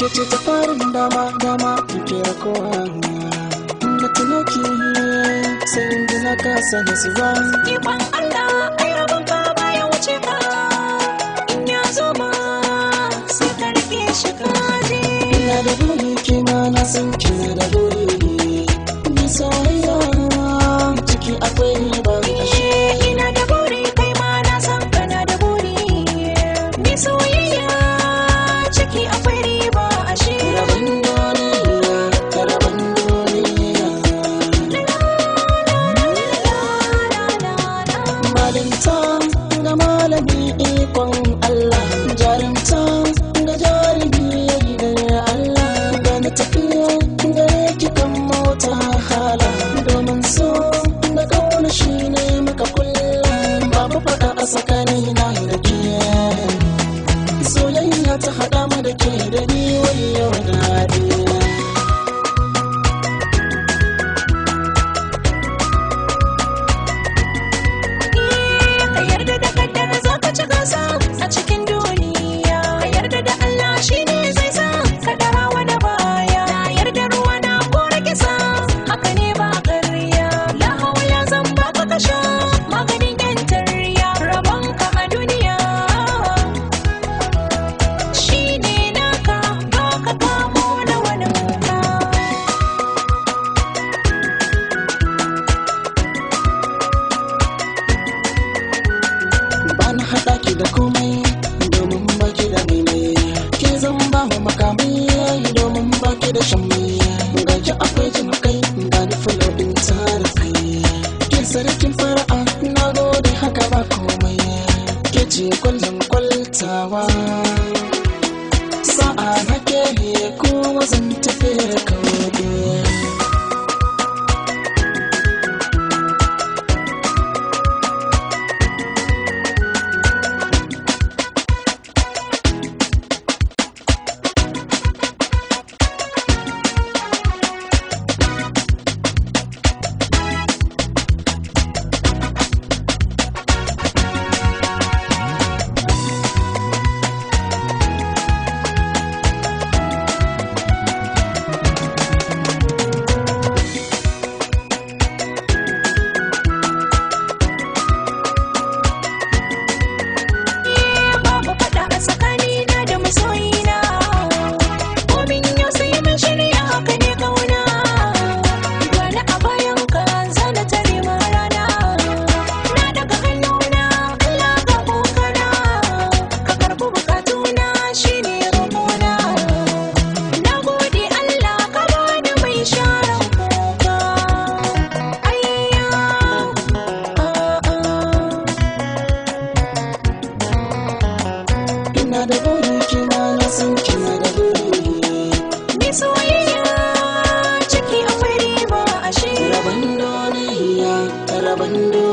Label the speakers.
Speaker 1: ke ce ta farin dama dama ke rakowa na tuno ki sai in ji na kasa da su ba
Speaker 2: Ikon Allah ai rabon ka baya wuce ka in ya zo ma sai ka rike shi ka je.
Speaker 1: ina da buri kina na san kina da buri ni soyayya ciki akwai riba ashe
Speaker 2: Ina da buri kai ma na san kana da buri. Ni soyayya ciki akwai riba ashe.
Speaker 1: rabon duniya ta rabon duniya malinta ga malami ikon Allah jarumta ga jarumi gidan Allah ga na tafiya gare ki kan mota hala domin so da kauna shi ne maka kullum babu faɗa a tsakanina da ke soyayya ta haɗa mu da ke da ni wayo daɗi
Speaker 2: Ka yarda da kaddara za ka ci gasa a cikin duniya. Ka yarda da Allah shi ne zai sa ka dara wani baya. Na yarda ruwa na kore kisa haka ne ba ƙarya. La haula zan baka ka sha maganin yan tarya. Rabon ka a duniya shi ne naka ba ka kamo na wani ka.
Speaker 1: ba na haɗa ki da komai domin ba ki da maimai ke zan ba wa makamai domin ba ki da shan mai ga ki akwai jin kai ga ni fulo ɗin tara kai ke sarkin fara'a na gode haka ba komai ke ce kwallon kwaltawa sa'a na ke ko zan tafi kawai
Speaker 2: babu faɗa a tsakanina da masoyina komin yau sai mun shirya haka ne kauna gani a bayan ka zana tare ma rana na daga hannuna Allah ga kokana ka karɓi bukatuna shine roƙona na gode Allah ka bani mai sharan kuka ayya a'a
Speaker 1: ina da buri kina na san kina da buri
Speaker 2: Ni soyayya ciki akwai riba ashe
Speaker 1: rabon duniya ta rabon duniya